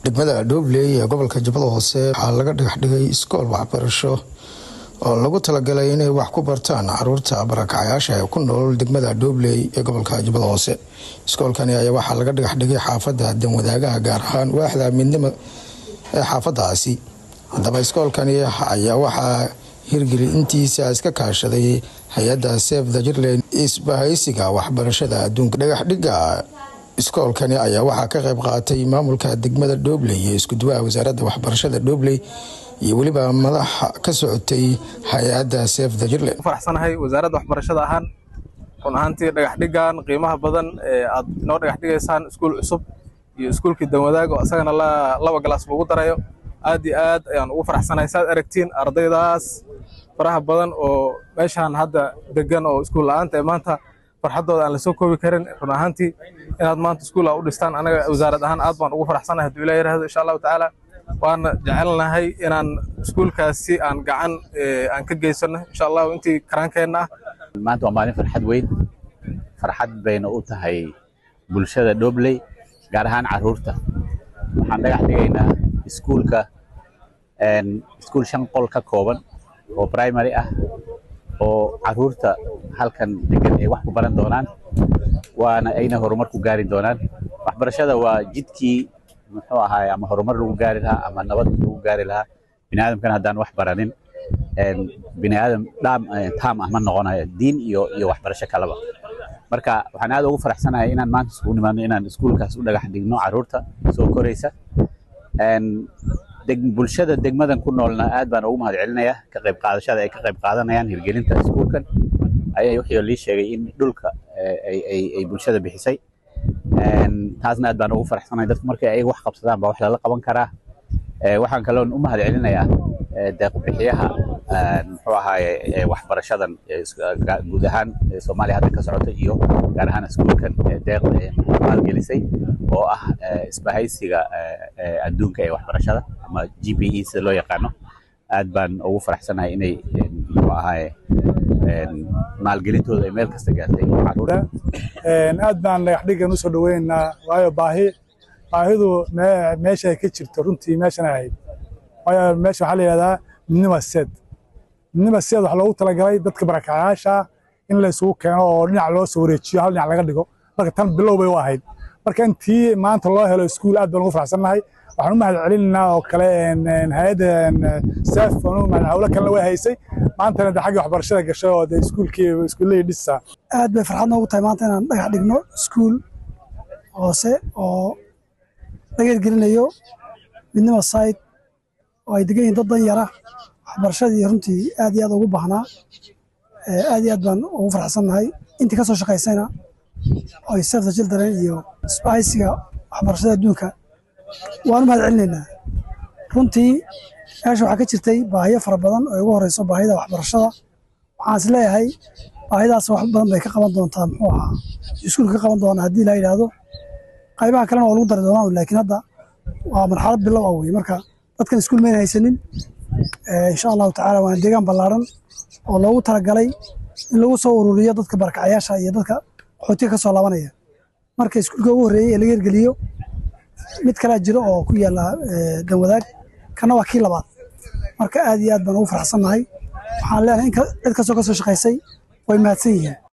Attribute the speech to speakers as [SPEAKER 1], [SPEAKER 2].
[SPEAKER 1] degmada dhoobley ee gobolka jubbada hoose waxaa laga dhagax dhigay iskool waxbarasho oo lagu talagalay inay wax ku bartaan caruurta barakacayaasha ee ku nool degmada dhoobley ee gobolka jubbada hoose iskoolkani ayaa waxaa laga dhagax dhigay xaafadda danwadaagaha gaar ahaan waaxda midnimo ee xaafadaasi haddaba iskoolkani ayaa waxaa hirgeli intiisa iska kaashaday hay-adda sef the jurland isbahaysiga waxbarashada adduunka dhagaxdhiga iskoolkani ayaa waxaa ka qayb qaatay maamulka degmada dhoobley iyo iskuduwaha wasaaradda waxbarashada dhoobley iyo weliba madaxa ka socotay hay-adda sef the jurland
[SPEAKER 2] faraxsanahay wasaaradda waxbarashada ahaan run ahaantii dhagaxdhigan qiimaha badan ee aad inoo dhagax dhigaysaan iskuul cusub iyo iskuulkii danwadaag oo isagana laba galaas lagu darayo aad iyo aad ayaan ugu faraxsanahay saad aragtiin ardaydaas faraha badan oo meeshaan hadda degan oo iskuul la-aanta ee maanta farxaddooda aan lasoo koobi karin run ahaantii inaad maanta iskuul a u dhistaan anaga wasaarad ahaan aad baan ugu faraxsanahay hadduu ilah yirahdo insha allahu tacaala waana jecelnahay inaan iskuulkaasi aan gacan aan ka geysano insha allahu intii karaankeenna ah
[SPEAKER 3] maanta waa maalin farxad weyn farxad bayna u tahay bulshada dhobley gaar ahaan caruurta waxaan dhagax dhigaynaa iskuulka iskuul shan qol ka kooban oo primary ah oo caruurta halkan degan ay wax ku baran doonaan waana ayna horumar ku gaari doonaan waxbarashada waa jidkii muxuu ahaay ama horumar lagu gaari lahaa ama nabad lagu gaari lahaa biniaadamkan haddaan wax baranin biniaadam dhaam taam ah ma noqonayo diin iyo iyo waxbarasho kaleba marka waxaan aad ugu faraxsanahay inaan maanta isugu nimaadno inaan iskuulkaas u dhagax dhigno caruurta soo koraysa bulshada degmadan ku noolna aad baan ugu mahad celinayaa ka qayb qaadashada ay ka qayb qaadanayaan hirgelinta iskuulkan ayaa wixii lii sheegay in dhulka ay bulshada bixisay taasna aad baan ugu faraxsanahay dadku markay ayaga wax qabsadaan baa wax lala qaban karaa waxaan kaloon u mahad celinayaa deeqbixiyaha muxuu ahaaye waxbarashadan guud ahaan soomaaliya hadda ka socota iyo gaar ahaan iskuulkan deeqda maalgelisay oo ah isbahaysiga adduunka ee waxbarashada ama g b e sida loo yaqaano aad baan ugu faraxsanahay inay muxuu ahaaye maalgelintooda ay meel kasta gaartay
[SPEAKER 4] aad baan dhagax dhigan usoo dhaweynaynaa waayo baahi baahidu meeshay ka jirto runtii meeshan ahayd waayo meesha waxaa la yidhahdaa midnima seed midnima seed waxaa loogu talagalay dadka barakacayaasha in la isugu keeno oo dhinac loo soo wareejiyo hal dhinac laga dhigo marka tan bilow bay u ahayd marka intii maanta loo helo iskuul aad baan ugu faraxsannahay waxaan u mahad celinaynaa oo kale hay-adda sef hawlo kalena way haysay maantana de xaggii waxbarashada gashay oo de iskuulkii iskuullahii dhisa
[SPEAKER 5] aad bay farxad noogu tahay maanta inaan dhagax dhigno iskuul hoose oo laga hirgelinayo midnima side oo ay degan yihiin dad dan yara waxbarashadii runtii aad iyo aad ugu baahnaa aad iyo aad baan ugu farxsannahay intii ka soo shaqaysayna oo ay sef the children iyo isbahaysiga waxbarashada adduunka waan u mahad celinaynaa runtii meesha waxaa ka jirtay baahiyo fara badan oo ugu horeyso baahida waxbarashada waxaan is leeyahay baahidaas wax badan bay ka qaban doontaa muxuu ahaa iskuulka ka qaban doonaa haddii la yidhaahdo qaybaha kalena waa lagu dari doonaa laakiin hadda waa marxalad bilow ah weye marka dadkan iskuul mayna haysanin insha allahu tacaala waana deegaan ballaaran oo loogu talagalay in lagu soo ururiyo dadka barakacayaasha iyo dadka qaxootiga ka soo laabanaya marka iskuulka ugu horreeyey ee laga hirgeliyo mid kalaa jiro oo ku yaalla danwadaag kana waa kii labaad marka aad iyo aad baan ugu faraxsannahay waxaan leenahay in cid kastoo ka soo shaqaysay way mahadsan yihiin